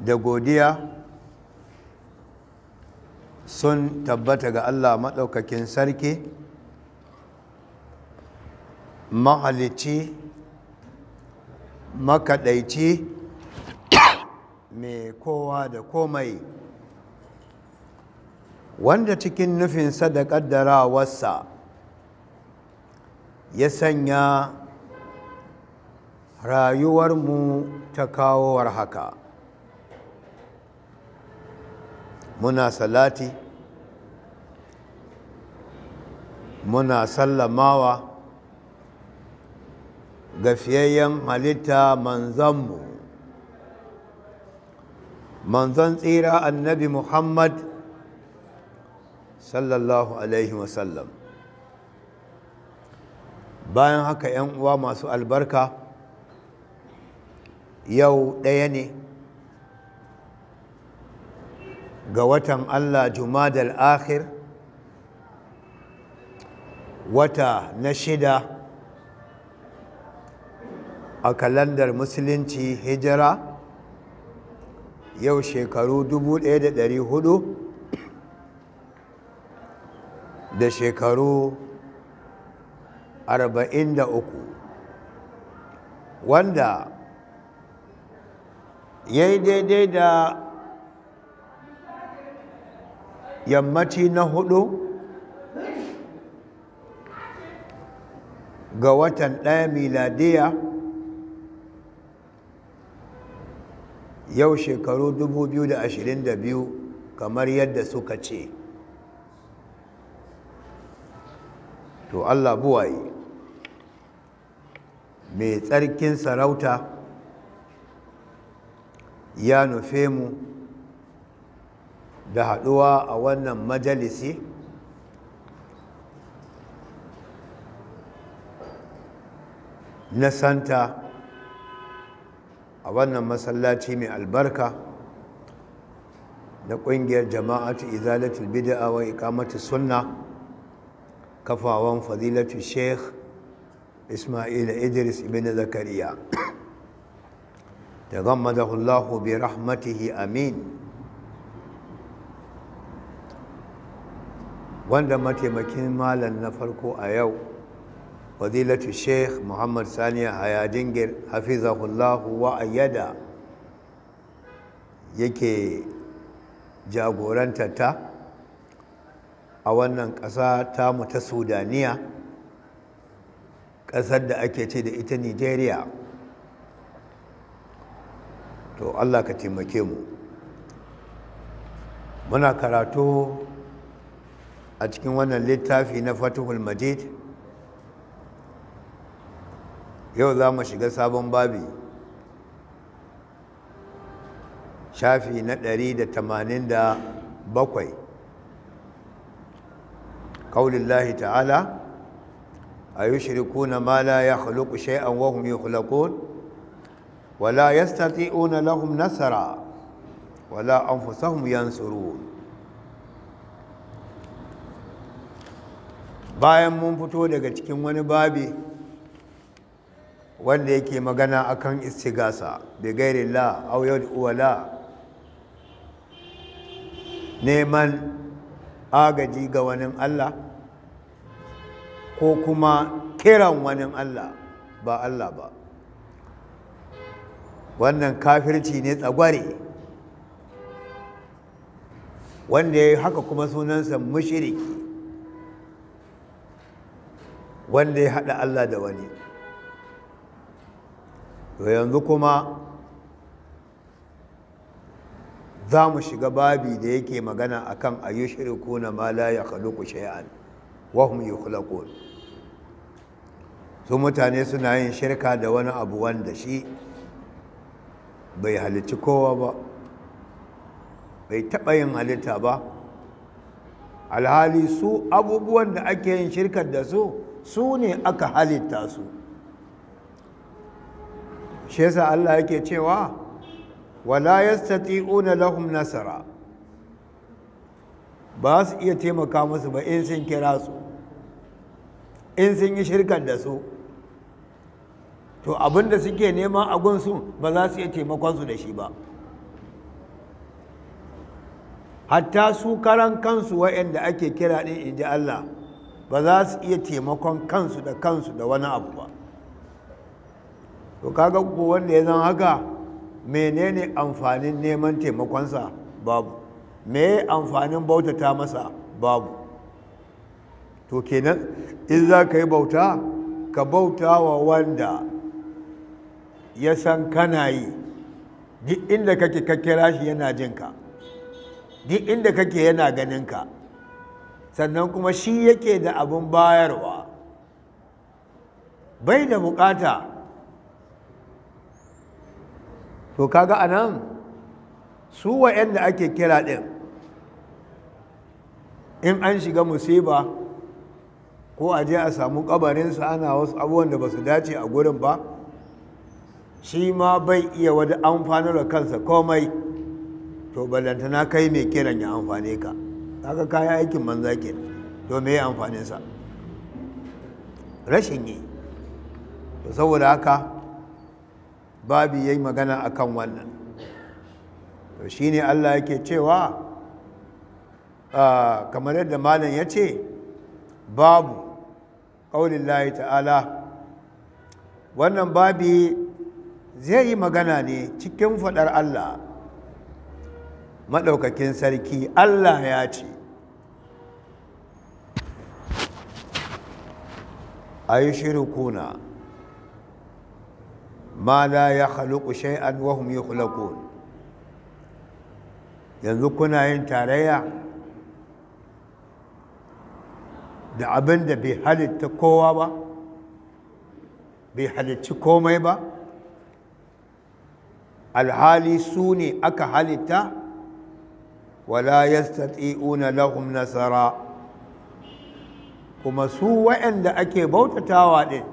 da godiya sun tabbata ga Allah maɗaukakin sarki mahalicci makaɗaici mai kowa da komai wanda cikin nufinsa da ƙaddarawarsa ya sanya rayuwarmu ta kawowar haka muna salati muna sallamawa ga fiyayyen halitta manzanmu manzon tsira annabi muhammad sallallahu alaihi wasallam bayan haka 'yan uwa masu albarka yau ɗaya ne ga watan Allah Jumadal akhir wata na shida a kalandar musulunci hijira yau shekaru 1400 da shekaru 43 wanda ya yi daidai da yammaci na hudu ga watan ɗaya miladiya yau shekaru 2022 kamar yadda suka ce to Allah buwaye mai tsarkin sarauta ya nufe mu da haɗuwa a wannan majalisi na santa a wannan masallaci mai albarka na ƙungiyar jama'atu izalatul bid'a wa iqamatu sunna kafawan fadilatu sheikh ismail idris ibn zakariya تغمده الله برحمته امين wanda mataimakin malam na farko a yau fadilatu sheikh muhammad saniya hayadingir hafizahullahu wa ayyada yake jagorantata a wannan ƙasa tamu ta sudaniya ƙasar da ake ce da ita nigeria to Allah ka taimake mu muna karatu a cikin wannan littafi na fatihul majid yau za mu shiga sabon babi shafi na ɗari da tamanin da bakwai ƙaulillahi ta'ala a yi shirikuna ma la ya khuluku shay'an wahum yi ولا يستطيعون لهم نصرا ولا أنفسهم ينصرون bayan mun fito daga cikin wani babi wanda yake magana akan istigasa bi gairi la aw wala neman agaji ga wani Allah ko kuma kiran wani Allah ba Allah ba wannan kafirci ne tsagware wanda ya yi haka kuma sunansa mushiriki wanda ya haɗa Allah da wani to yanzu kuma za mu shiga babi da yake magana akan ayyushiriku na ma la ya khaluqu shay'an wa hum yukhlaqun su mutane suna yin shirka da wani abu wanda shi bai halicci kowa ba bai taɓa yin halitta ba alhali su abubuwan da ake yin shirkar da su su ne aka halitta su shi yasa Allah yake cewa wala yastati'una lahum nasara ba su iya taimaka musu ba in sun kira su in sun yi shirkar da su to abinda suke neman a gunsu ba za su iya taimakon su da shi ba hatta su karan kansu waɗanda ake kira ɗin in ji Allah ba za su iya taimakon kansu da kansu da wani abu ba to kaga ko wanda ya zan haka menene amfanin neman taimakonsa babu me amfanin bautata masa babu to kenan in za ka yi bauta ka bauta wa wanda ya san kana yi duk inda kake ka kira shi yana jinka duk inda kake yana ganinka sannan kuma shi yake da abin bayarwa bai da bukata to kaga anan su wa'yanda ake kira ɗin in an shiga musiba ko a je a samu kabarinsa ana wasu abubuwan da ba su dace a gurin ba shi ma bai iya wani amfanar da kansa komai to ballantana kai mai kiran ya amfane ka kaga kayan aikin manza ke to me ya amfaninsa rashin yi to saboda haka babu yayi magana akan wannan to shine Allah yake cewa kamar yadda malam ya ce babu ƙaunin ta'ala wannan babi zai yi magana ne cikin faɗar Allah maɗaukakin sarki Allah ya ce a yi shirikuna ma la ya haluku shay'an wahum yi yanzu kuna yin tarayya da abin da bai halitta kowa ba bai halicci komai ba alhali su ne aka halitta wala yastati'una lahum nasara kuma su waɗanda ake bautatawa ɗin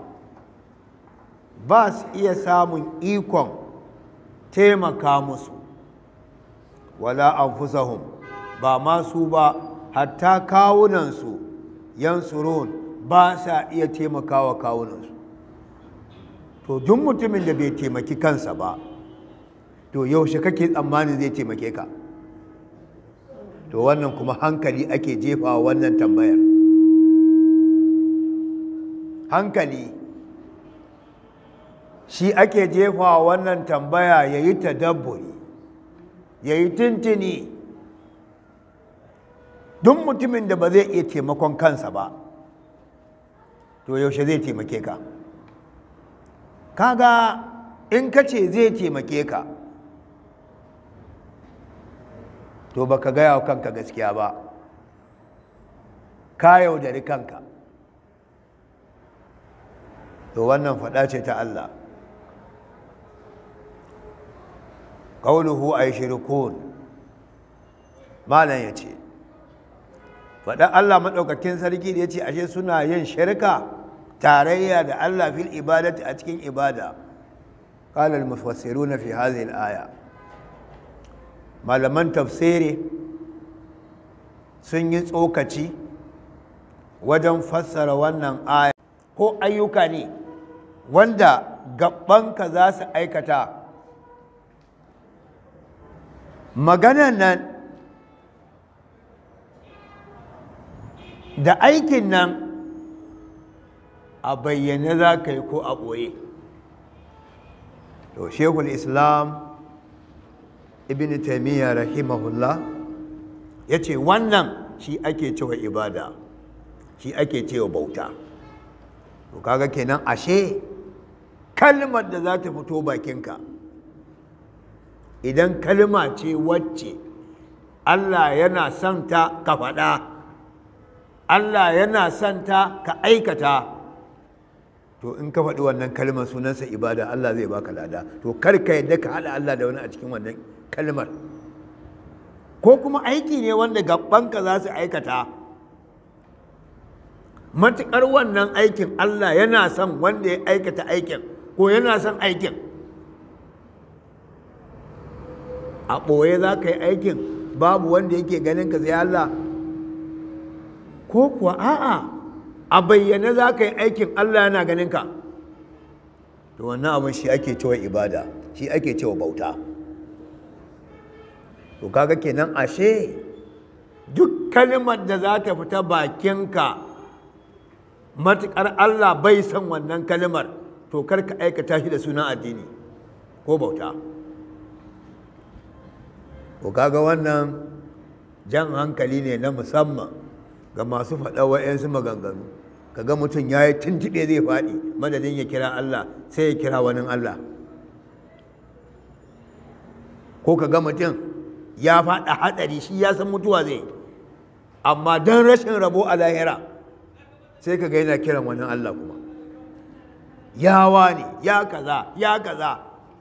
ba su iya samun ikon taimaka musu wala anfusahum ba masu ba hatta kawunansu yansurun ba sa iya taimakawa kawunansu to duk mutumin da bai taimaki kansa ba to yaushe kake tsammanin zai taimake ka to wannan kuma hankali ake jefawa wannan tambayar hankali shi ake jefawa wannan tambaya ya yi tadabburi ya yi tuntuni duk mutumin da ba zai iya taimakon kansa ba to yaushe zai taimake ka kaga in ka ce zai taimake ka to baka gaya wa kanka gaskiya ba ka yaudari kanka to wannan faɗa ce ta Allah ƙauluhu a yi shirikun malam ya ce faɗa Allah maɗaukakin sarki da ya ce ashe suna yin shirka tarayya da Allah fil ibadati a cikin ibada قال المفسرون في هذه الآية malaman tafsiri sun yi tsokaci wajen fassara wannan aya ko ayyuka ne wanda gabanka za su aikata maganan nan da aikin nan a bayyane za ka yi ko a ɓoye to shekul islam ibn taimiyya rahimahullah ya ce wannan shi ake cewa ibada shi ake cewa bauta to kaga kenan ashe kalmar da za ta fito bakinka idan kalma ce wacce Allah yana son ta ka faɗa Allah yana son ta ka aikata to in ka faɗi wannan kalmar sunansa ibada Allah zai baka lada to kar ka yadda ka haɗa Allah da wani a cikin wannan kalmar ko kuma aiki ne wanda gabanka za su aikata matuƙar wannan aikin Allah yana son wanda ya aikata aikin ko yana son aikin a ɓoye za ka yi aikin babu wanda yake ganin ka sai Allah ko kuwa a'a a bayyane za ka yi aikin Allah yana ganin ka to wannan abin shi ake cewa ibada shi ake cewa bauta to kaga kenan ashe kalimar da za ta fita bakinka matuƙar Allah bai san wannan kalimar to kar ka aikata shi da sunan addini ko bauta ko kaga wannan jan hankali ne na musamman ga masu faɗa wa'yansu maganganu kaga mutum ya yi tuntuɓe zai faɗi madadin ya kira Allah sai ya kira wani Allah ko kaga mutum ya faɗa haɗari shi ya san mutuwa zai amma don rashin rabo a lahira sai kaga yana kiran wani Allah kuma yawa ne ya kaza ya kaza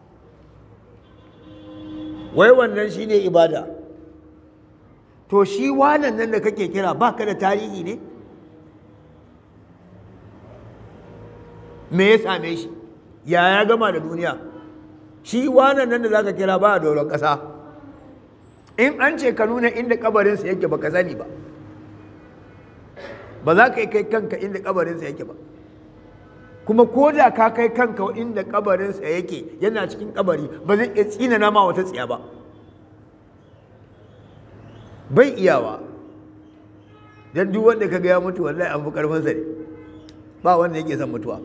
wai wannan shine ibada to shi wanan nan da kake kira baka da tarihi ne me ya same shi ya ya gama da duniya shi wanan nan da zaka kira ba a doron ƙasa in an ce ka nuna inda kabarinsa yake baka sani ba ba za ka yi kai kanka inda kabarinsa yake ba kuma ko da ka kai kanka inda kabarinsa yake yana cikin kabari ba zai iya tsina nama wata tsiya ba bai iyawa don duk wanda ka ga ya mutu wallahi an fi karfinsa ne ba wanda yake son mutuwa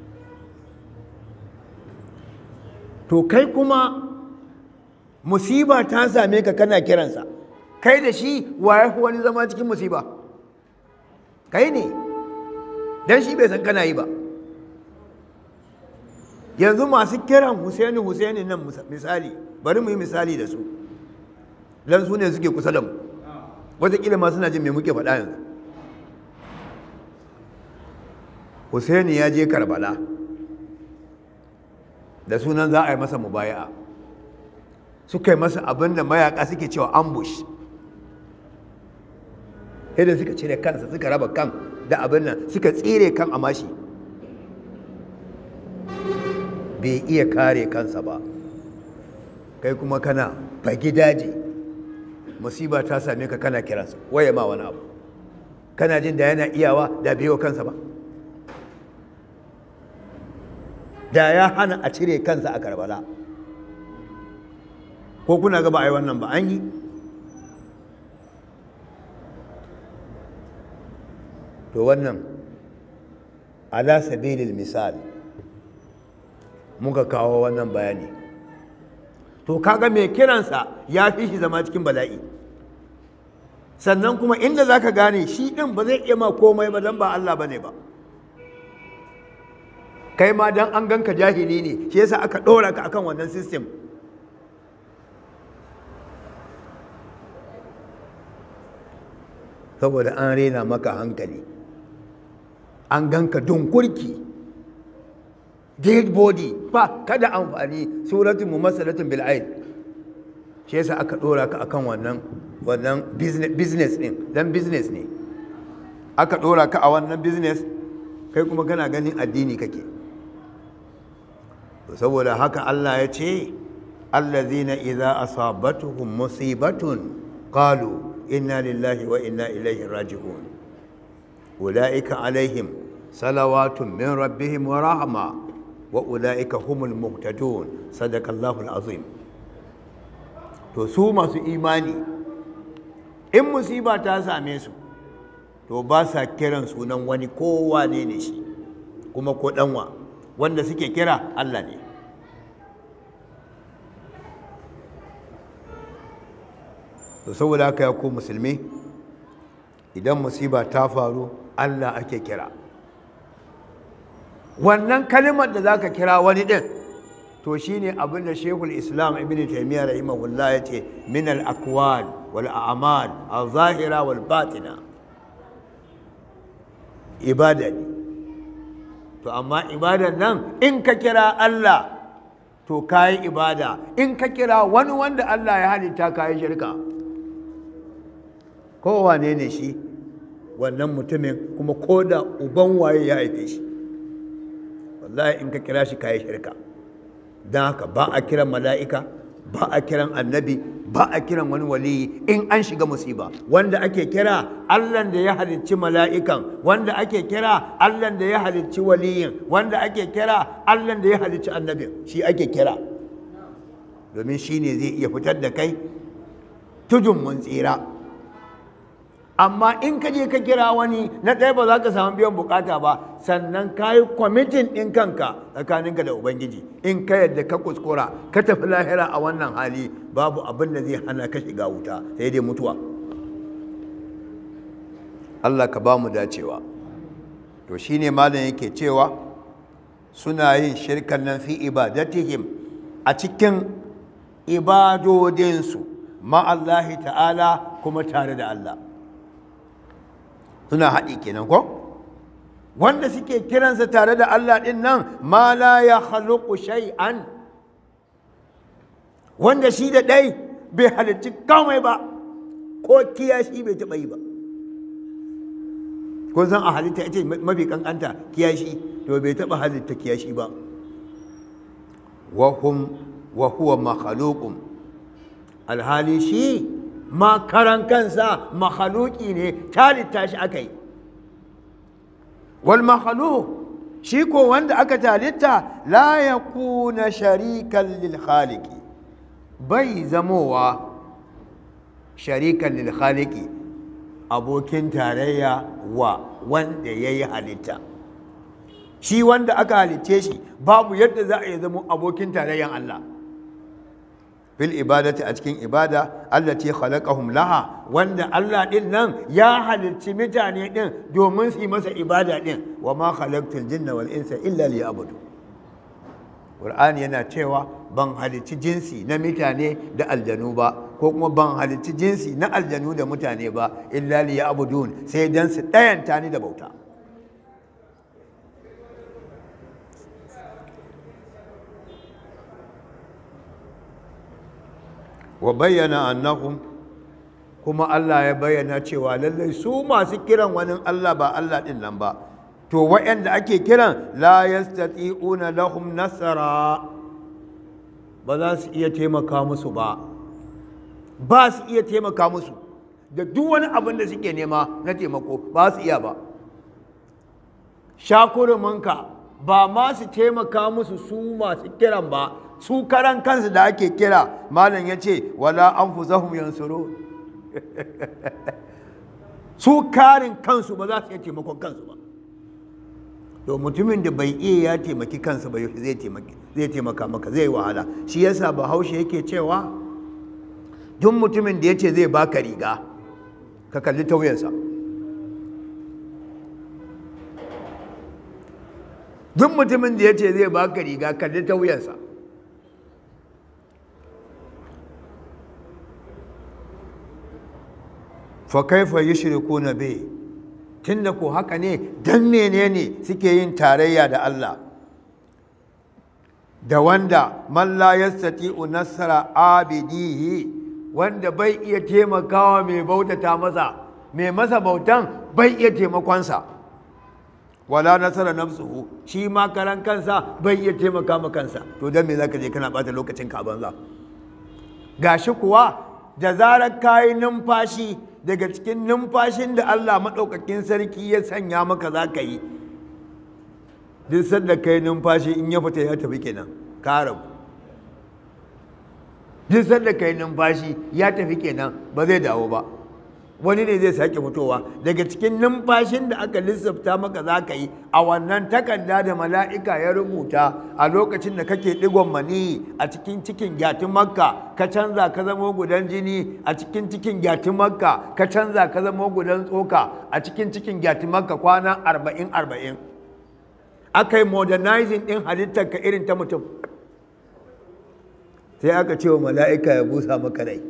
to kai kuma musiba ta same ka kana kiransa kai da shi wa ya fi wani zama cikin musiba kai ne don shi bai san kana yi ba yanzu masu kiran husaini husaini nan misali bari mu yi misali da su don su ne suke kusa da mu wataƙila ma suna jin me muke faɗa yanzu husaini ya je karbala da sunan za a yi masa mubaya'a suka yi masa abin da mayaka suke cewa ambush yadda suka cire kansa suka raba kan da abin nan suka tsire kan amashi bai iya kare kansa ba kai kuma kana fagi daji musiba ta same ka kana kiransa waye ma wani abu kana jin da yana iyawa da biyo kansa ba da ya hana a cire kansa a karbala ko kuna ga ba a yi wannan ba an yi to wannan ala sabilil misal muka kawo wannan bayani to kaga mai kiransa ya fi shi zama cikin bala'i sannan kuma inda za ka gane shi ɗin ba zai iya ma komai ba don ba Allah ba ne ba kai ma don an ganka jahili ne shi yasa aka ɗora ka akan wannan system saboda an rena maka hankali an ganka dunkurki dead body ba kada amfani suratun mumassalatun bil aid shi yasa aka dora ka akan wannan wannan business din dan business ne aka dora ka a wannan business kai kuma kana ganin addini kake saboda haka Allah ya ce allazina idza asabatuhum musibatun qalu inna lillahi wa inna ilaihi raji'un ulaika alaihim salawatun min rabbihim wa rahma wa ulaika humul muhtadun sadaqallahu alazim to su masu imani in musiba ta same su to ba sa kiran sunan wani kowa ne ne shi kuma ko danwa wanda suke kira Allah ne to saboda haka ya ku musulmi idan musiba ta faru Allah ake kira wannan kalimar da zaka kira wani din to shine abin da Sheikhul Islam Ibn Taymiyyah rahimahullah yace min al-aqwal wal a'mal al-zahira wal batina ibada ne to amma ibadan nan in ka kira Allah to kayi ibada in ka kira wani wanda Allah ya halitta kayi shirka kowane ne shi wannan mutumin kuma ko da uban waye ya haife shi wallahi in ka kira shi kayi shirka don haka ba a kiran mala'ika ba a kiran annabi ba a kiran wani waliyi in an shiga musiba wanda ake kira allan da ya halicci mala'ikan wanda ake kira allan da ya halicci waliyin wanda ake kira allan da ya halicci annabin shi ake kira domin shi ne zai iya fitar da kai tudun mun tsira amma in ka je ka kira wani na ɗaya ba za ka samu biyan bukata ba sannan ka yi kwamitin ɗin kanka tsakaninka da ubangiji in ka yadda ka kuskura ka tafi lahira a wannan hali babu abin da zai hana ka shiga wuta sai dai mutuwa Allah ka ba mu dacewa to shine malam yake cewa suna yin shirkan nan fi ibadatihim a cikin ibadodinsu ma'allahi ta'ala kuma tare da Allah suna haɗi kenan ko wanda suke kiransa tare da Allah ɗin nan ma la ya haluku shay'an wanda shi da ɗai bai halitti kamai ba ko kiyashi bai taɓa yi ba ko zan a halitta ita mafi kankanta kiyashi to bai taɓa halitta kiyashi ba wahum wa huwa makhluqun alhali shi ma karan kansa makhaluki ne talitta shi aka yi wal makhaluq shi ko wanda aka talitta la yakuna sharikan lil khaliqi bai zamowa sharikan lil khaliqi abokin tarayya wa wanda ya yi halitta shi wanda aka halicce shi babu yadda za a yi zama abokin tarayyan Allah fil ibadati a cikin ibada allati khalaqahum laha wanda Allah din nan ya halicci mutane din domin su yi masa ibada din wa ma khalaqtul jinna wal insa illa liya'budu Qur'ani yana cewa ban halicci jinsi na mutane da aljanu ba ko kuma ban halicci jinsi na aljanu da mutane ba illa liya'budun sai dan su dayanta ni da bauta wa bayyana annahum kuma Allah ya bayyana cewa lallai su masu kiran wani Allah ba Allah din nan ba to waɗanda ake kiran la yastati'una lahum nasara ba za su iya taimaka musu ba ba su iya taimaka musu da duk wani abin da suke nema na taimako ba su iya ba shakurumanka ba ma su taimaka musu su masu kiran ba su karan kansu da ake kira malam ya ce wala an fuzahum yansuru su karin kansu ba za su iya taimakon kansu ba to mutumin da bai iya ya taimaki kansa ba zai zai taimaka maka zai wahala shi yasa bahaushe yake cewa duk mutumin da ya ce zai baka riga ka kalli tauyensa duk mutumin da ya ce zai baka riga kalli tauyensa fa kaifa yushrikuna bi tunda ko haka ne dan menene suke yin tarayya da Allah da wanda man la yastati'u nasra abidihi wanda bai iya taimakawa mai bautata masa mai masa bautan bai iya taimakonsa wala nasara nafsuhu shi ma karan kansa bai iya taimaka ma kansa to dan me zaka je kana bata lokacin ka banza gashi kuwa da zarar kayi numfashi daga cikin numfashin da Allah maɗaukakin sarki ya sanya maka za ka yi duk sanda ka yi numfashi in ya fita ya tafi kenan ka rabu duk sanda ka yi numfashi ya tafi kenan ba zai dawo ba wani ne zai sake fitowa daga cikin numfashin da aka lissafta maka za ka yi a wannan takarda da mala'ika ya rubuta a lokacin da kake digon mani a cikin cikin gyatin makka ka canza ka zama gudan jini a cikin cikin gyatin makka ka canza ka zama gudan tsoka a cikin cikin gyatin makka kwana arba'in arba'in aka yi modernizing ɗin halittar ka irin ta mutum sai aka ce wa mala'ika ya busa maka rai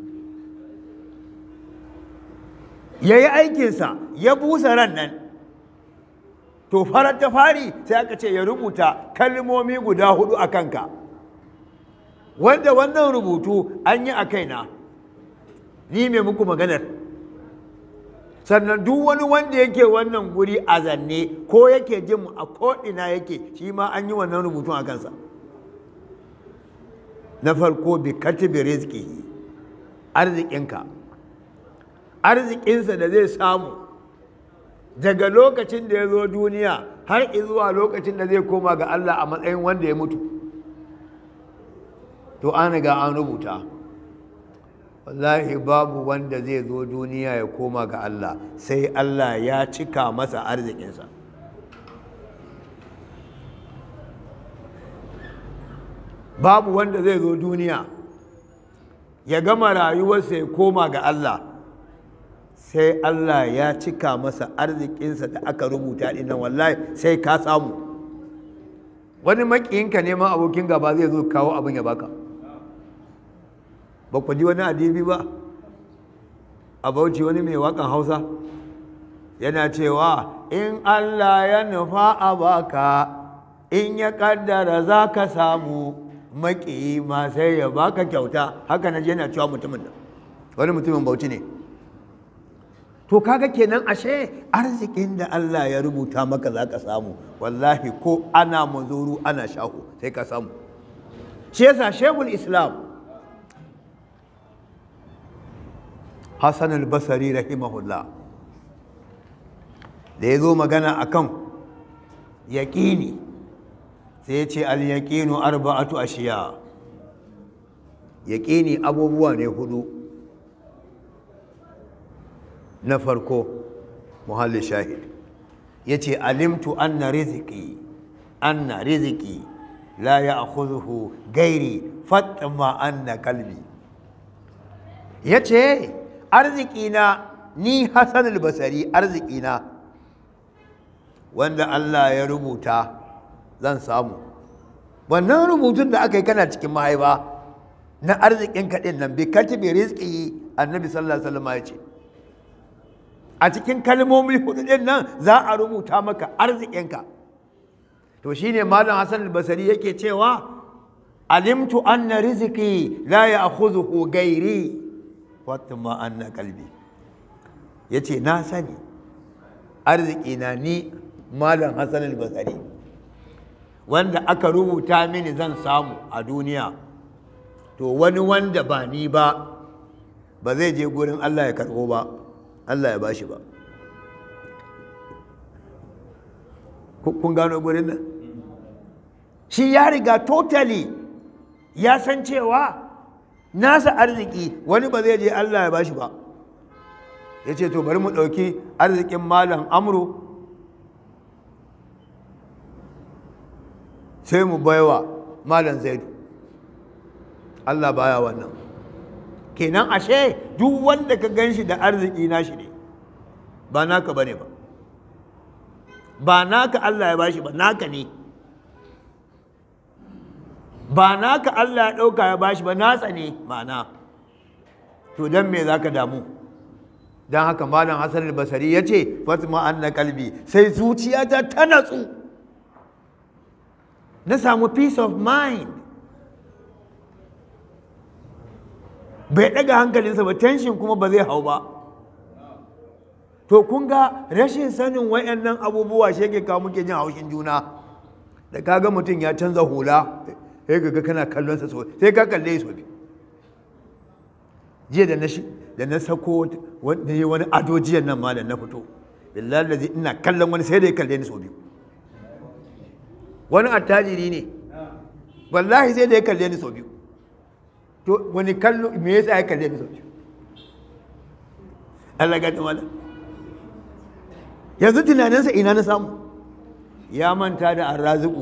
ya yi aikinsa ya busa ran nan to farar ta fari sai aka ce ya rubuta kalmomi guda hudu a kanka wanda wannan rubutu an yi a kaina ni mai muku maganar sannan duk wani wanda yake wannan guri a zanne ko yake jin a ko'ina yake shi ma an yi wannan rubutun a kansa na farko bi katibi rizki arzikinka arzikinsa da zai samu daga lokacin da ya zo duniya har zuwa lokacin da zai koma ga Allah a matsayin wanda ya mutu to an riga an rubuta wallahi babu wanda zai zo duniya ya koma ga Allah sai Allah ya cika masa arzikinsa babu wanda zai zo duniya ya gama rayuwarsa ya koma ga Allah sai Allah ya cika masa arzikinsa da aka rubuta dinnan wallahi sai ka samu wani makiyinka neman abokin gaba zai zo kawo abin ya baka ba ku ji wani adibi ba a bauchi wani mai wakan hausa yana cewa in Allah ya nufa a baka in ya kaddara za ka samu maƙiyi ma sai ya baka kyauta haka na yana cewa mutumin nan wani mutumin bauchi ne to kaga kenan ashe arzikin da Allah ya rubuta maka za ka samu wallahi ko ana mazuru ana shahu sai ka samu shi yasa shehul islam hassan al-basari rahimahullah da ya zo magana akan yaƙini sai ya ce al-yaƙinu arba'atu ashiya yaƙini abubuwa ne hudu na farko muhalli shahid ya ce alimtu anna riziki anna riziki la ya akhudhu gairi fatma anna kalbi ya ce arzikina ni hassan albasari arzikina wanda Allah ya rubuta zan samu wannan rubutun da aka yi kana cikin mahaifa na arzikin kaɗin nan bi katibi rizki annabi sallallahu alaihi wasallam ya ce a cikin kalmomi hudu ɗin nan za a rubuta maka arzikinka to shine malam hassan albasari yake cewa alimtu anna riziki la ya'khudhuhu gairi fatma anna kalbi yace na sani arziki na ni malam hassan albasari wanda aka rubuta mini zan samu a duniya to wani wanda ba ni ba ba zai je gurin Allah ya karɓo ba Allah ya bashi ba kun gano gurin nan shi ya riga totally ya san cewa nasa arziki wani ba zai je Allah ya bashi ba ya ce to bari mu ɗauki arzikin malam amru sai mu baiwa malam zaidu Allah baya wannan kenan ashe duk wanda ka gan shi da arziki nashi ne ba naka bane ba ba naka Allah ya bashi ba naka ne ba naka Allah ya ɗauka ya bashi ba nasa ne ma'ana to don me za ka damu don haka malam hassan al-basari ya ce fatima anna kalbi sai zuciyata ta natsu na samu peace of mind bai ɗaga hankalinsa ba tension kuma ba zai hau ba to kun ga rashin sanin wayannan abubuwa shi yake kawo muke jin haushin juna da kaga mutum ya canza hula sai ga kana kallon sa so sai ka kalle so bi jiya da na shi da na sako wanda yi wani ado jiyan nan ma da na fito billahi lazi ina kallon wani sai da ya kalle ni so biyu wani attajiri ne wallahi sai da ya kalle ni so biyu to wani kallo me yasa ya kalle ni so biyu Allah ga ta mala yanzu tunaninsa ina na samu ya manta da arraziku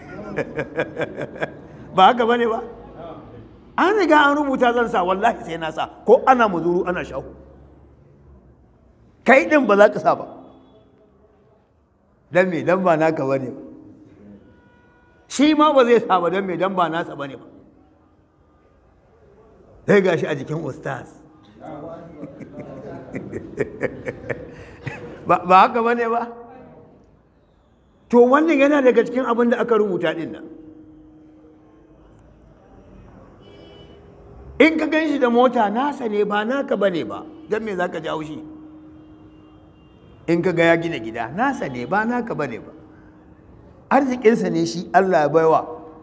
ba haka bane ba an riga an rubuta zan sa wallahi sai na sa ko ana muzuru ana shahu kai din ba za ka sa ba dan me dan ba naka bane ba shi ma ba zai sa ba dan me dan ba nasa bane ba sai gashi a jikin ustaz ba haka bane ba to wannan yana daga cikin abin da aka rubuta din nan in ka gan shi da mota nasa ne ba naka bane ba don me za ka jawo shi in ka ga ya gina gida nasa ne ba naka bane ba arzikinsa ne shi allah ya baiwa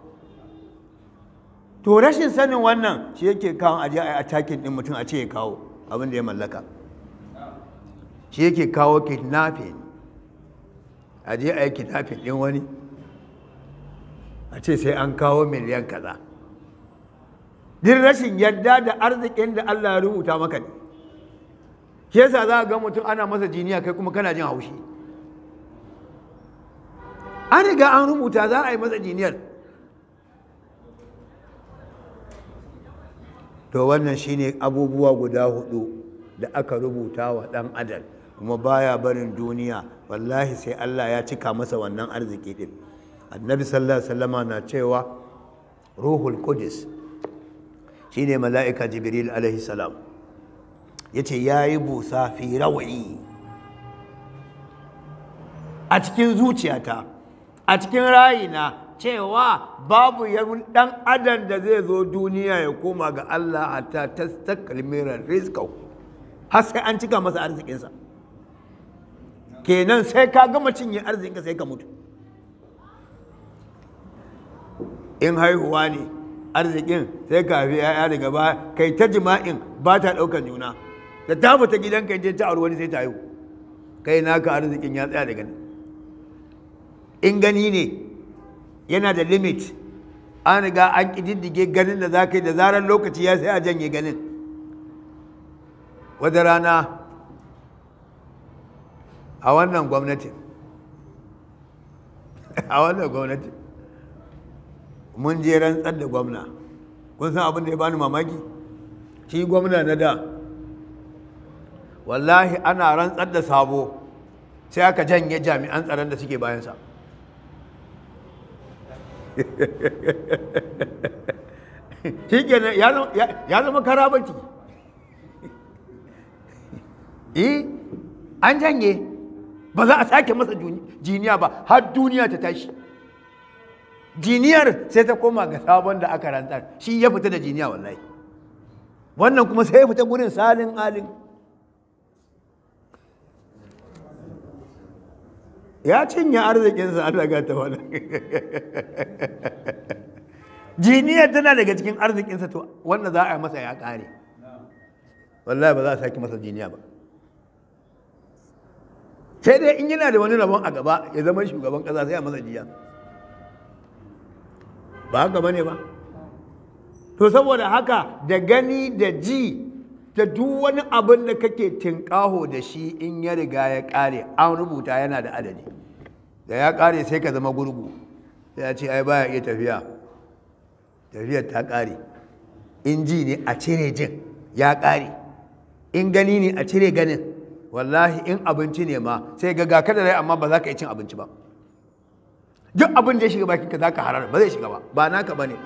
to rashin sanin wannan shi yake kawo aje a atakin din mutum a ce ya kawo abin da ya mallaka shi yake kawo kidnapping a je a yi kidnapping ɗin wani a ce sai an kawo miliyan kaza din rashin yadda da arzikin da Allah ya rubuta maka ne shi yasa za ga mutum ana masa jiniya kai kuma kana jin haushi an riga an rubuta za a yi masa jiniyar to wannan shine abubuwa guda hudu da aka rubuta wa dan adam kuma baya barin duniya wallahi sai Allah ya cika masa wannan arziki din annabi sallallahu alaihi wasallama na cewa ruhul qudus shine mala'ika jibril alaihi salam yace yayi busa fi rawayi a cikin zuciyata a cikin rayina cewa babu yawan dan adam da zai zo duniya ya koma ga Allah hatta tastakmira rizqahu har sai an cika masa arzikinsa kenan sai ka gama cinye arzikinka sai ka mutu in haihuwa ne arzikin sai ka haifi ya'ya daga baya kai ta jima'in ba ta ɗaukan juna da ta fita gidanka je ta auri wani sai ta haihu kai naka arzikin ya tsaya daga nan in gani ne yana da limit an riga an ƙididdige ganin da za ka yi da zarar lokaci ya sai a janye ganin wata rana a wannan gwamnati a wannan gwamnati mun je rantsar da gwamna kun san abin da ya bani mamaki shi gwamna na da wallahi ana rantsar da sabo sai aka janye jami'an tsaron da suke bayansa shi kenan ya zama karabati eh an janye ba za a sake masa jiniya ba har duniya ta tashi jiniyar sai ta koma ga sabon da aka rantsar shi ya fita da jiniya wallahi wannan kuma sai ya fita gurin salin alin ya cinye arzikinsa an daga ta wani jiniyar tana daga cikin arzikinsa to wanda za a yi masa ya kare wallahi ba za a sake masa jiniya ba sai dai in yana da wani rabon a gaba ya zama shugaban kasa sai a masa jiya ba haka bane ba to saboda haka da gani da ji da duk wani abin da kake tinkaho da shi in ya riga ya kare an rubuta yana da adadi da ya kare sai ka zama gurgu sai ya ce ai baya iya tafiya tafiyar ta kare in ji ne a cire jin ya kare in gani ne a cire ganin wallahi in abinci ne ma sai ga ga kada rai amma ba za ka yi cin abinci ba duk abin da ya shiga bakinka za ka harar ba zai shiga ba ba naka ba ne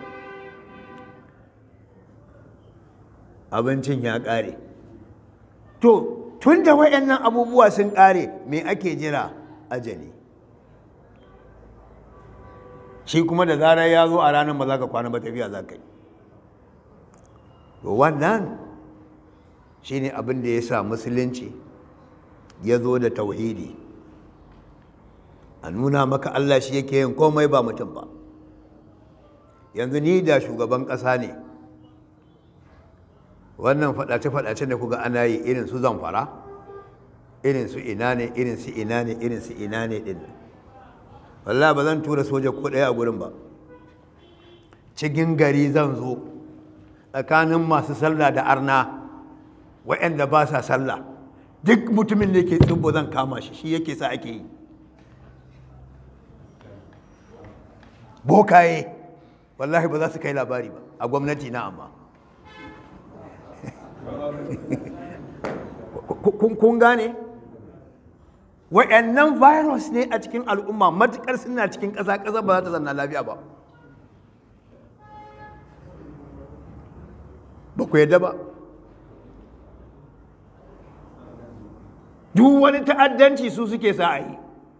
abincin ya ƙare to tun da waɗannan abubuwa sun ƙare me ake jira ajali shi kuma da zarar ya zo a ranar ba za ka kwana ba tafiya za ka yi to wannan shi ne abin da ya sa musulunci ya zo da tauhidi a nuna maka Allah shi yake yin komai ba mutum ba yanzu ni da shugaban ƙasa ne wannan faɗace-faɗace da kuga ana yi irin su zamfara irin su ina ne irin su ina ne irin su ina ne ɗin wallah ba zan tura soja ko ɗaya a gurin ba cikin gari zan zo tsakanin masu sallah da arna waɗanda ba sa sallah duk mutumin da ke tsibbo zan kama shi shi yake sa ake yi bokaye wallahi ba za su kai labari ba a gwamnati na amma kun gane wa'annan virus ne a cikin al'umma matukar suna cikin ƙasa ƙasa ba za ta zanna lafiya ba ba ku yadda ba duk wani ta'addanci su suke sa a yi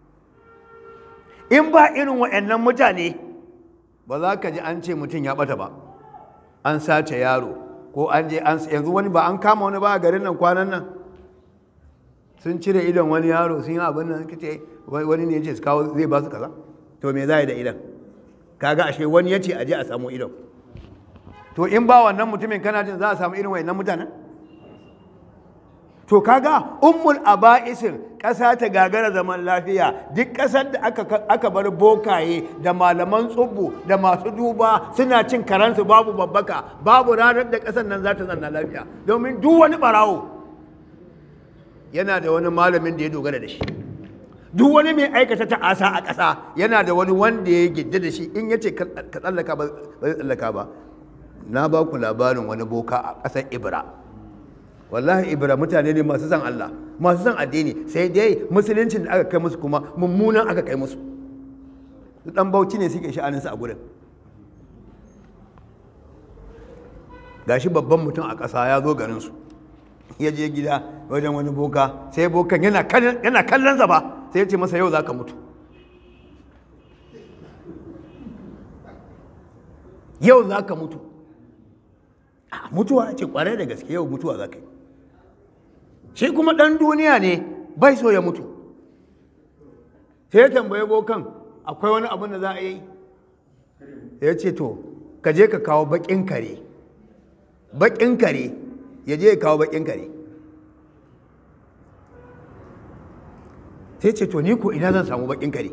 in ba irin wa'annan mutane ba za ka ji an ce mutum ya bata ba an sace yaro ko an je an yanzu wani ba an kama wani ba a garin nan kwanan nan sun cire idon wani yaro sun yi abin nan kace wani ne yace su kawo zai ba su kaza to me za a yi da idon kaga ashe wani yace aje a samu idon to in ba wannan mutumin kana jin za a samu irin wayannan mutanen to kaga ummul aba'isin ƙasa ta gagara zaman lafiya duk ƙasar da aka, aka bar bokaye da malaman tsubbu da masu duba suna cin karansu babu babbaka babu ranar da ƙasar nan za ta zanna lafiya domin duk wani ɓarawo yana da wani malamin da ya dogara da shi duk wani mai aikata ta'asa a ƙasa yana da wani wanda ya gidda da shi in ya ce ka tsallaka ba zai tsallaka ba na ba ku labarin wani boka a ƙasar ibra wallahi ibra mutane ne masu san Allah masu san addini sai dai musuluncin da aka kai musu kuma mummunan aka kai musu dan bauchi ne suke sha'aninsa a gurin gashi babban mutum a ƙasa ya zo garinsu ya je gida wajen wani boka sai bokan yana kallon ba sai ya ce masa yau za ka mutu yau za ka mutu mutuwa ce kwarai da gaske yau mutuwa za ka yi shi kuma ɗan duniya ne bai so ya mutu sai ya tambaye bokan akwai wani abin da za a yi ya ce to ka je ka kawo baƙin kare baƙin kare ya je ya kawo baƙin kare sai ce to ni ko ina zan samu baƙin kare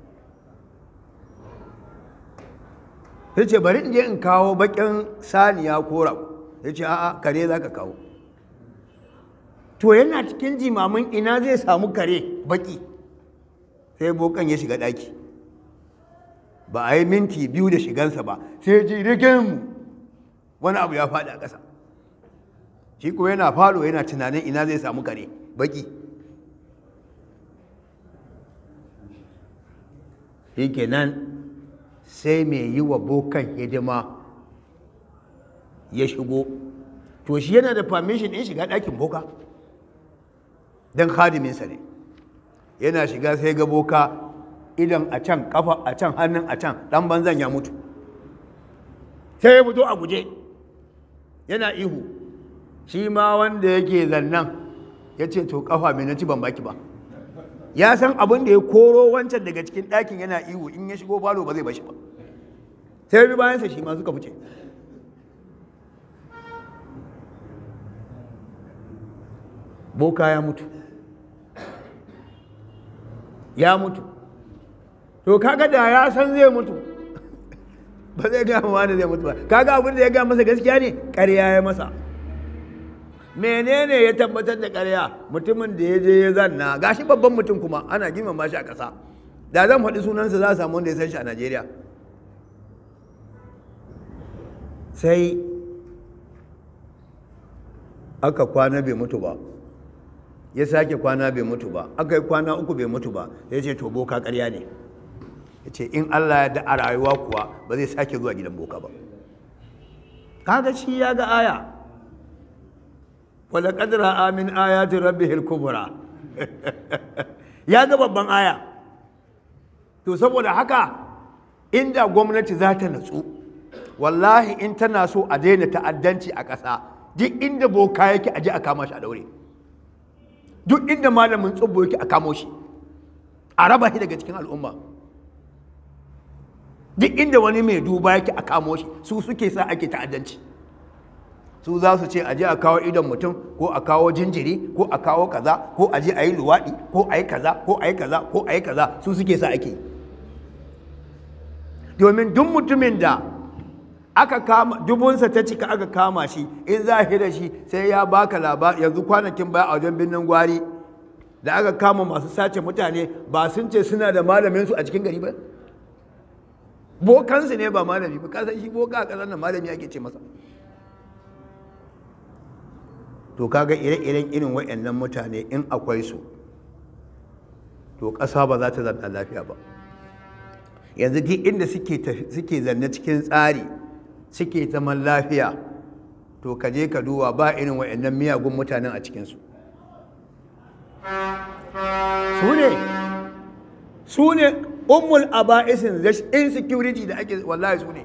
sai ce bari in je in kawo baƙin saniya ko rago ya ce a'a kare za ka kawo to yana cikin jimamin ina zai samu kare baƙi sai bokan ya shiga ɗaki ba a yi minti biyu da shigansa ba sai ji rigin wani abu ya faɗi a ƙasa shi ko yana falo yana tunanin ina zai samu kare baƙi shi kenan sai mai yi wa bokan hidima ya shigo to shi yana da permission in shiga ɗakin boka don hadiminsa ne yana shiga sai ga boka idan a can kafa a can hannun a can ɗan banzan ya mutu sai ya fito a guje yana ihu shi ma wanda yake zannan ya ce to kafa mai na ci ban baki ba ya san abin da ya koro wancan daga cikin ɗakin yana ihu in ya shigo falo ba zai bashi ba sai bi bayansa shi ma suka fice boka ya mutu ya mutu to kaga da ya san zai mutu ba zai gama wani zai mutu ba kaga abin da ya gama masa gaskiya ne ƙarya ya masa menene ya tabbatar da ƙarya mutumin da ya je ya zanna gashi babban mutum kuma ana girmama shi a ƙasa da zan faɗi sunansa za a samu wanda ya san shi a najeriya sai aka kwana bai mutu ba ya sake kwana bai mutu ba aka yi kwana uku bai mutu ba ya ce to boka ƙarya ne ya ce in allah ya da a rayuwa kuwa ba zai sake zuwa gidan boka ba kaga shi ya ga aya wadda ƙadira amin ayatin rabbi kubra ya ga babban aya to saboda haka inda gwamnati za ta natsu wallahi in tana so a daina ta'addanci a ƙasa duk inda boka yake aje a kama shi a daure duk inda malamin tsubbo yake a kamo shi a raba shi daga cikin al'umma duk inda wani mai duba yake a kamo shi su suke sa ake ta'addanci su za su ce aje a kawo idon mutum ko a kawo jinjiri ko a kawo kaza ko a je a yi luwaɗi ko a yi kaza ko a yi kaza ko a yi kaza su suke sa ake domin duk mutumin da aka kama dubunsa ta cika aka kama shi in za da shi sai ya baka labari yanzu kwanakin baya a wajen birnin gwari da aka kama masu sace mutane ba sun ce suna da malamin su a cikin gari ba bokansu ne ba malami ba kasan shi boka a ƙasar nan malami ake ce masa to kaga ire-iren irin waɗannan mutane in akwai su to ƙasa ba za ta zanna lafiya ba yanzu duk inda suke zanne cikin tsari suke zaman lafiya to ka je ka duba ba irin waɗannan miyagun mutanen a cikinsu su ne su ne ummul aba'isin insecurity da ake wallahi su ne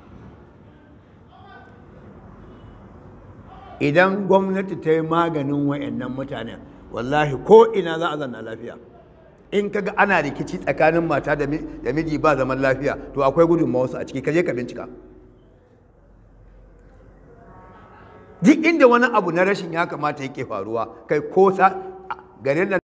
idan gwamnati ta yi maganin wayannan mutanen wallahi ko ina za a zanna lafiya in kaga ana rikici tsakanin mata da miji ba zaman lafiya to akwai gudunmawarsu a ciki kaje ka bincika duk inda wani abu na rashin ya kamata yake faruwa kai ko sa garin nan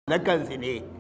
na kansu ne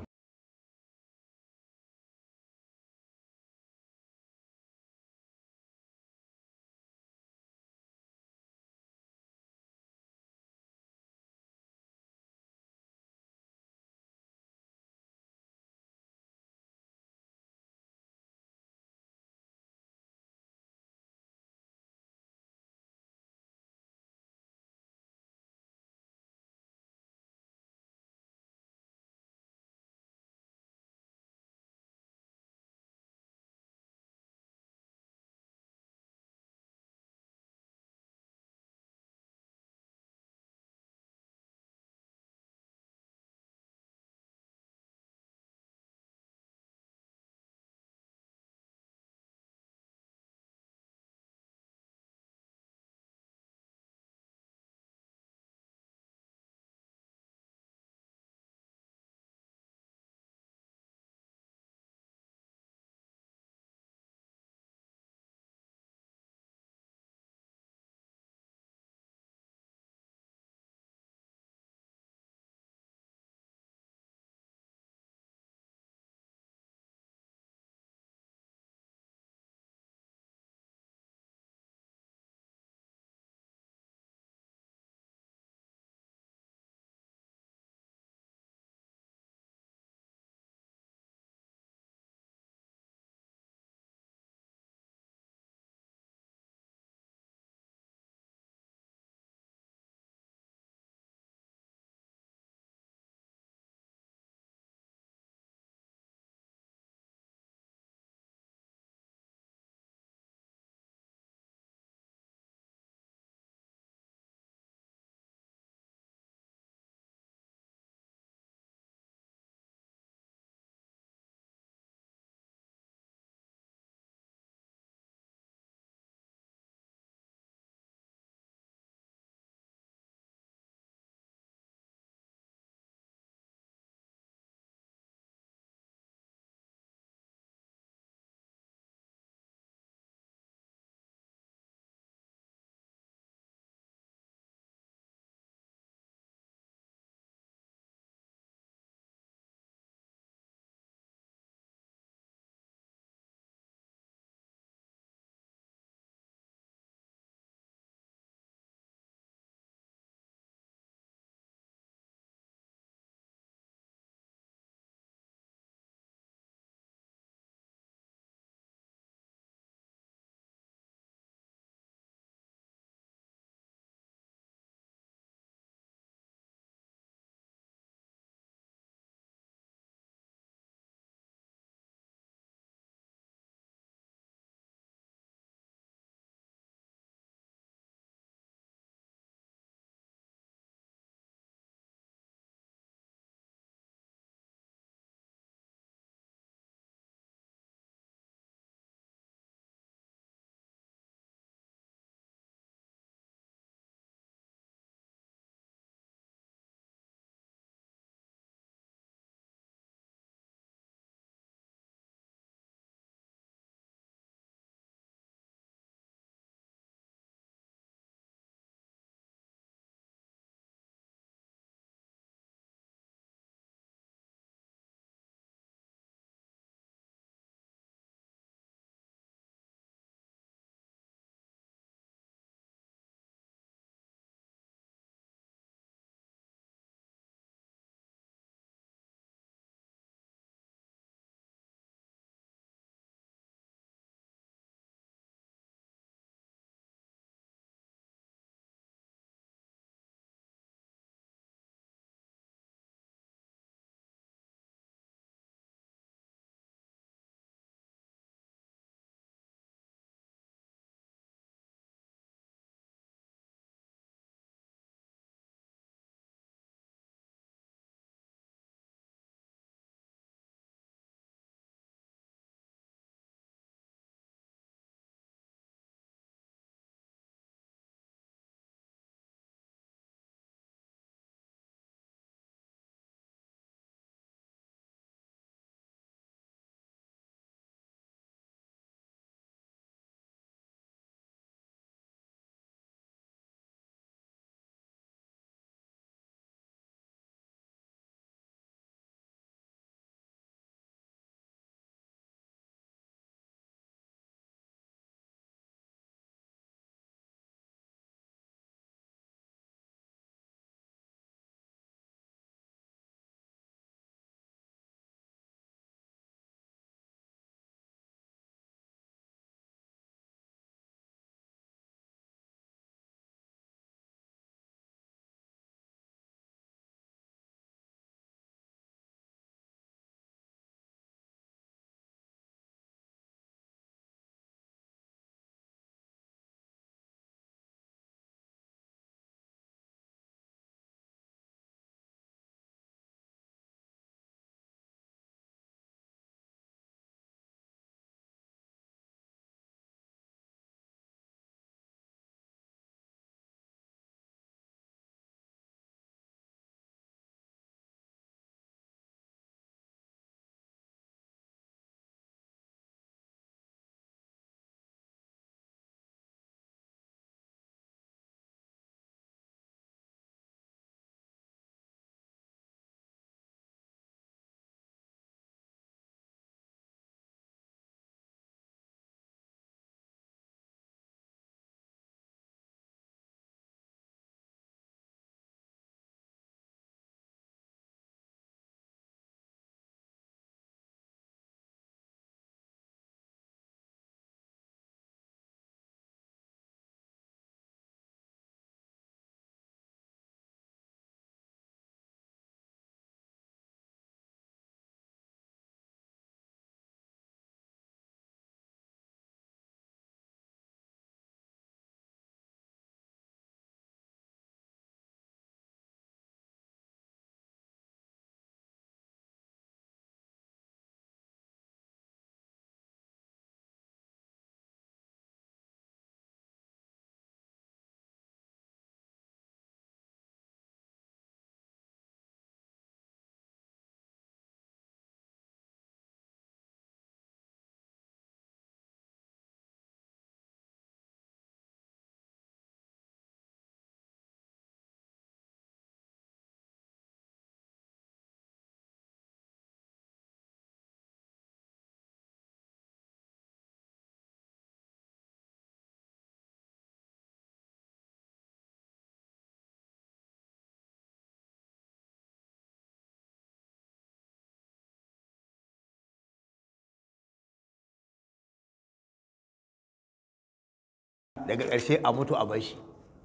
daga ƙarshe a mutu a bashi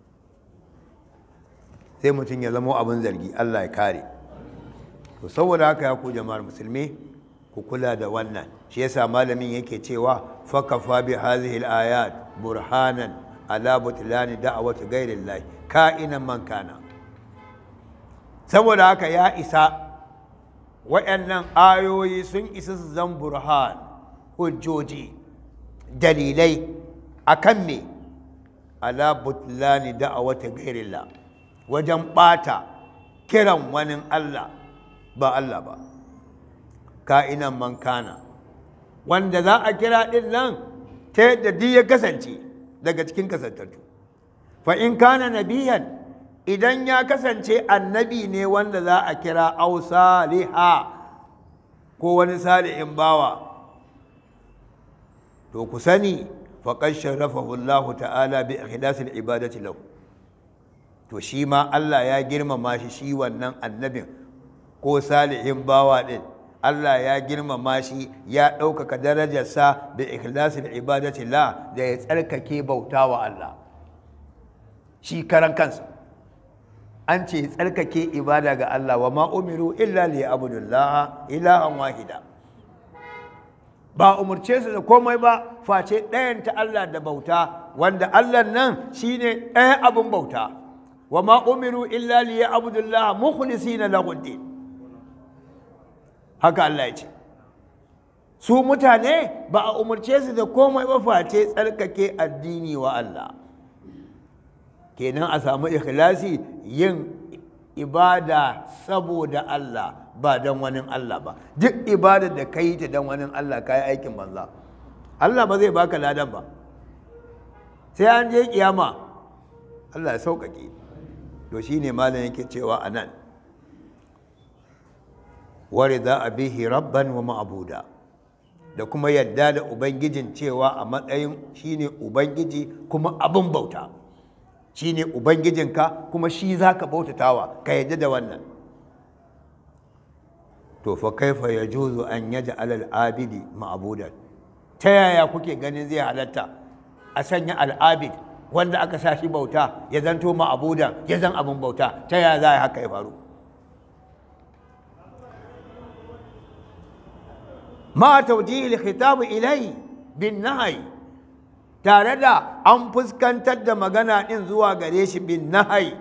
sai mutum ya zama abin zargi Allah ya kare to saboda haka ya ku jama'ar musulmi ku kula da wannan shi yasa malamin yake cewa fakafa bi hadhihi al-ayat burhanan ala butlani da'wati ghayrillah ka'inan man kana saboda haka ya isa waɗannan ayoyi sun isa su zan burhan hujjoji dalilai akan me ala butlani da'wati ghayrillah wajen ɓata kiran wani Allah ba Allah ba ka'inan man kana wanda za a kira ɗin nan ta yadda duk ya kasance daga cikin kasantattu fa in kana nabiyan idan ya kasance annabi ne wanda za a kira au saliha ko wani salihin bawa to ku sani faqad sharafahu Allah ta'ala bi ikhlasil ibadati lahu to shi ma Allah ya girmama shi shi wannan annabin ko salihin bawa ɗin Allah ya girmama shi ya ɗaukaka darajarsa da ikhlasin ibadati la da ya tsarkake bauta wa Allah shi karan kansa an ce tsarkake ibada ga Allah wa ma umiru illa li abudullah ilahan wahida ba umurce su da komai ba face ɗayan ta Allah da bauta wanda Allah nan shine ɗaya abin bauta wa ma umiru illa li abudullah mukhlisina lahu din haka Allah ya ce su mutane ba a umarce su da komai ba face tsarkake addini wa Allah kenan a samu ikhlasi yin ibada saboda Allah ba don wani Allah ba duk ibada da ka yi ta don wani Allah ka yi aikin banza Allah ba zai baka ladan ba sai an je kiyama Allah ya sauƙaƙe to shine malam yake cewa a nan warida bihi rabban wa ma'abuda da kuma yadda da ubangijin cewa a matsayin shine ubangiji kuma abin bauta shine ubangijinka kuma shi zaka bautatawa ka yadda da wannan to fa kaifa yajuzu an yaj'al al-abidi ma'budan ta yaya kuke ganin zai halatta a sanya al-abid wanda aka sa shi bauta ya zanto ma'budan ya zan abin bauta ta yaya za haka ya faru ma tawjihi al-khitab ilai bin nahy tare da an fuskantar da magana din zuwa gare shi bin nahy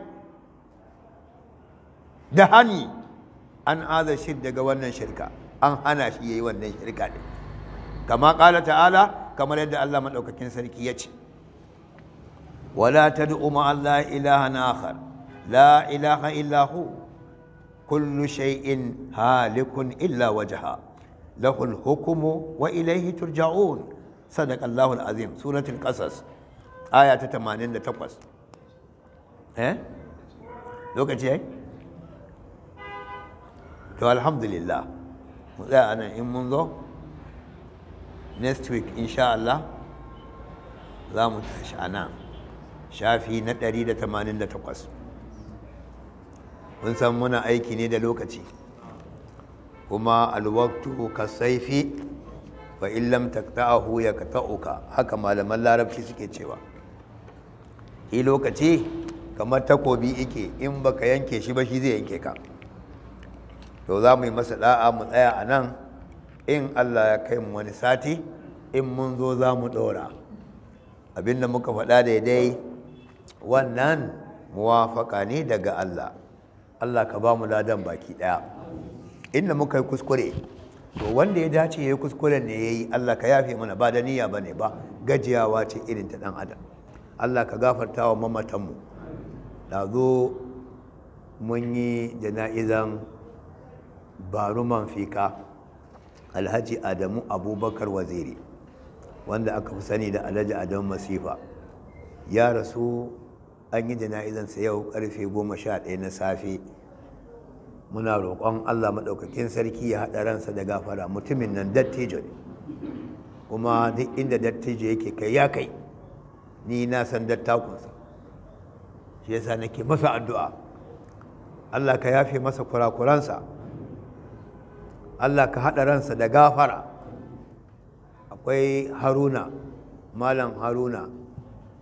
da hani an aza shi daga wannan shirka an hana shi yayi wannan shirka din kama kala ta'ala kamar yadda Allah madaukakin sarki ya ce wala tad'u ma Allah ilahan akhar la ilaha illa hu kullu shay'in halikun illa wajha له الحكم وإليه ترجعون صدق الله العظيم سورة القصص آية 88 eh lokaci yayi to alhamdulillah mu tsaya anan in mun zo next week insha Allah za mu tashi anan shafi na 188 mun san muna aiki ne da lokaci kuma alwaktu ka saifi fa in lam taqta'ahu yaqta'uka haka malaman larabci suke cewa shi lokaci kamar takobi yake in baka yanke shi ba shi zai yanke ka to za mu yi masa da'a mu tsaya a nan in Allah ya kai mu wani sati in mun zo za mu ɗora abinda muka faɗa daidai wannan muwafaka ne daga Allah Allah ka ba mu ladan baki ɗaya inda muka yi kuskure to wanda ya dace ya yi kuskuren ne ya yi Allah ka yafe mana ba da niyya ba ne ba gajiyawa ce irin ta ɗan adam Allah ka gafarta wa mamatanmu da zo mun yi jana'izan baruman fika alhaji adamu abubakar waziri wanda aka fi sani da alhaji adamu masifa ya rasu an yi jana'izansa yau karfe goma sha ɗaya na safe muna roƙon allah maɗaukakin sarki ya haɗa ransa da gafara mutumin nan dattijo ne kuma duk inda dattijo yake kai ya kai ni na san dattakunsa shi yasa nake masa addu'a allah ka yafe masa kurakuransa allah ka haɗa ransa da gafara akwai haruna malam haruna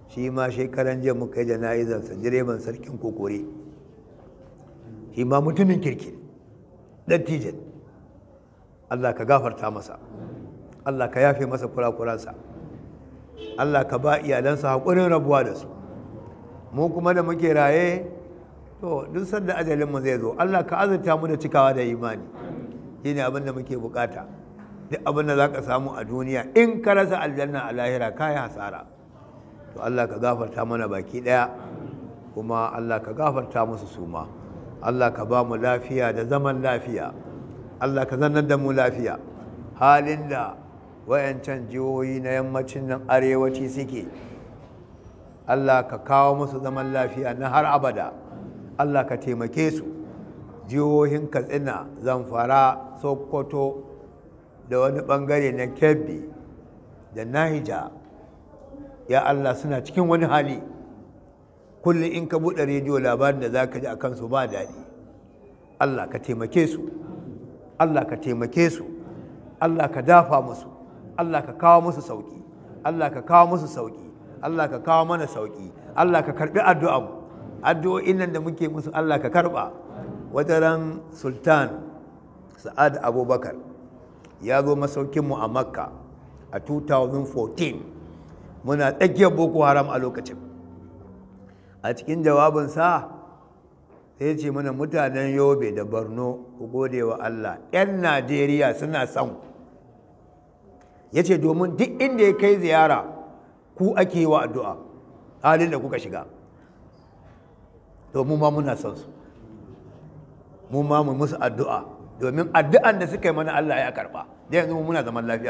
shi ma shekaran jiya muka yi jana'izarsa direban sarkin kokore shi ma mutumin kirki dattijan Allah ka gafarta masa Allah ka yafe masa kurakuransa Allah ka ba iyalansa haƙurin rabuwa da su mu kuma da muke raye to duk sanda ajalinmu zai zo Allah ka azurta mu da cikawa da imani shi ne abin da muke bukata duk abin da za ka samu a duniya in ka rasa aljanna a lahira ka yi hasara to Allah ka gafarta mana baki ɗaya kuma Allah ka gafarta musu suma Allah ka ba mu lafiya da zaman lafiya Allah ka zannar da mu lafiya halin da wayancan jihohi na yammacin nan arewaci suke Allah ka kawo musu zaman lafiya na har abada Allah ka taimake su jihohin katsina zamfara sokoto da wani bangare na kebbi da nahija ya Allah suna cikin wani hali kullum in ka buɗe rediyo labarin da za ka ji a kansu ba daɗi Allah ka taimake su Allah ka taimake su Allah ka dafa musu Allah ka kawo musu sauƙi Allah ka kawo musu sauƙi Allah ka kawo mana sauƙi Allah ka karɓi addu'an addu'o'in nan da muke musu Allah ka karɓa wataran sultan sa'ad abubakar ya zo masaukinmu a makka a 2014 muna tsakiyar boko haram a lokacin a cikin jawabinsa sai ce mana mutanen yobe da borno ku gode wa allah 'yan najeriya suna son ya ce domin duk inda ya kai ziyara ku ake wa addu'a halin da kuka shiga domin ma muna son su mu ma mu musu addu'a domin addu'an da suka yi mana Allah ya karba da yanzu muna zaman lafiya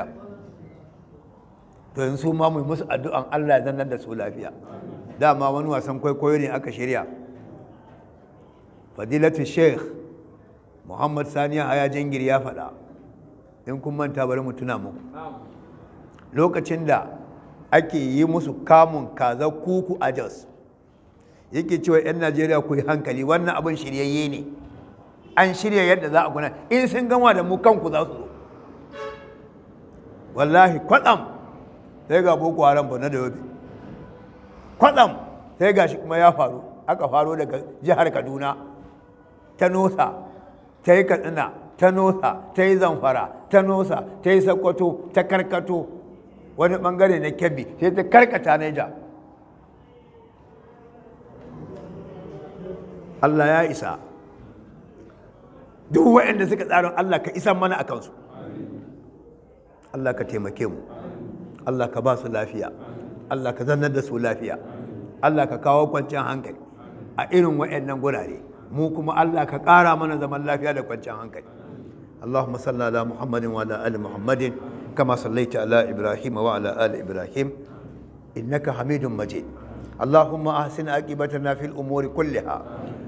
to yanzu ma mu musu addu'an Allah ya zannar da su lafiya dama wani wasan kwaikwayo ne aka shirya fadilatu sheikh muhammad saniya haya jingir ya faɗa in kun manta bari mu tuna muku lokacin da ake yi musu kamun kaza kuku a jos yake cewa 'yan najeriya ku yi hankali wannan abin shiryayye ne an shirya yadda za a kuna in sun gama da mu kanku za su zo wallahi kwatsam sai ga boko haram bana da yobe kwatsam sai ga shi kuma ya faru aka faro daga jihar kaduna ta nosa ta yi katsina ta nosa ta yi zamfara ta nosa ta yi sakkwato ta karkato wani bangare na kebbi sai ta karkata naija Allah ya isa duk waɗanda suka tsarin Allah ka isan mana a kansu Allah ka taimake mu Allah ka ba su lafiya Allah ka zannar da su lafiya Allah ka kawo kwanciyar hankali a irin waɗannan gurare mu kuma Allah ka ƙara mana zaman lafiya da kwanciyar hankali اللهم صل على محمد وعلى ال محمد كما صليت على ابراهيم وعلى ال ابراهيم انك حميد مجيد اللهم احسن عاقبتنا في الامور كلها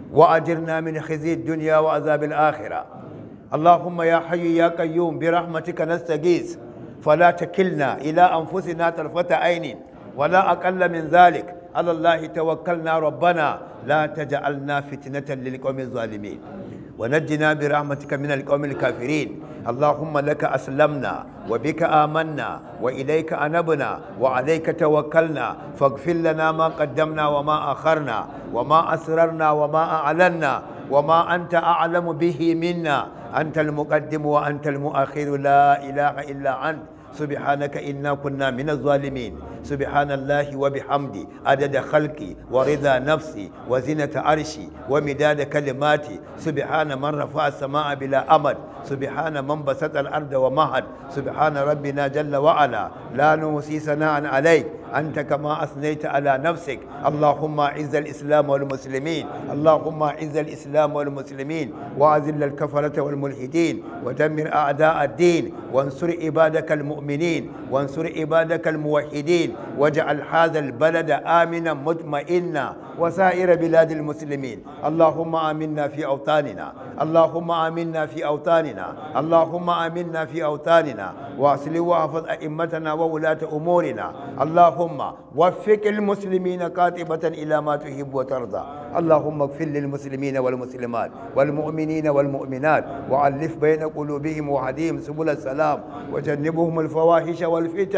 واجرنا من خزي الدنيا وعذاب الاخره اللهم يا حي يا قيوم برحمتك نستغيث فلا تكلنا الى انفسنا طرفه عين ولا اقل من ذلك على الله توكلنا ربنا لا تجعلنا فتنه للقوم الظالمين ونجنا برحمتك من القوم الكافرين اللهم لك أسلمنا وبك آمنا وإليك أنبنا وعليك توكلنا فاغفر لنا ما قدمنا وما أخرنا وما أسررنا وما أعلنا وما أنت أعلم به منا أنت المقدم وأنت المؤخر لا إله إلا أنت سبحانك إنا كنا من الظالمين سبحان الله وبحمدي عدد خلقي ورضا نفسي وزنة عرشي ومداد كلماتي سبحان من رفع السماء بلا أمد سبحان من بسط الأرض ومهد سبحان ربنا جل وعلا لا نوصي ثناء عليك أنت كما أثنيت على نفسك اللهم أعز الإسلام والمسلمين اللهم أعز الإسلام والمسلمين وأذل الكفرة والملحدين ودمر أعداء الدين وانصر عبادك المؤمنين وانصر عبادك الموحدين واجعل هذا البلد آمنا مطمئنا وسائر بلاد المسلمين اللهم آمنا في أوطاننا اللهم آمنا في أوطاننا اللهم آمنا في أوطاننا واصل واحفظ أئمتنا وولاة أمورنا اللهم وفق المسلمين قاطبة إلى ما تحب وترضى اللهم اغفر للمسلمين والمسلمات والمؤمنين والمؤمنات وألف بين قلوبهم وهديهم سبل السلام وجنبهم الفواحش والفتن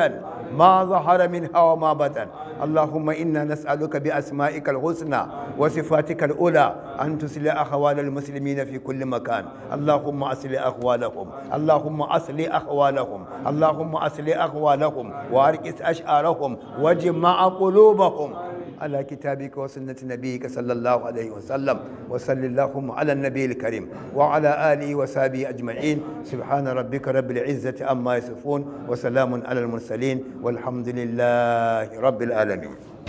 ما ظهر منها وما بطن اللهم إنا نسألك بأسمائك الحسنى وصفاتك الأولى أن تصلح أحوال المسلمين في كل مكان اللهم أصلح أحوالهم اللهم أصلح أحوالهم اللهم أصلح أحوالهم وأركس أشعارهم وجمع قلوبهم على كتابك وسنة نبيك صلى الله عليه وسلم وصل اللهم على النبي الكريم وعلى آله وصحبه أجمعين سبحان ربك رب العزة عما يصفون وسلام على المرسلين والحمد لله رب العالمين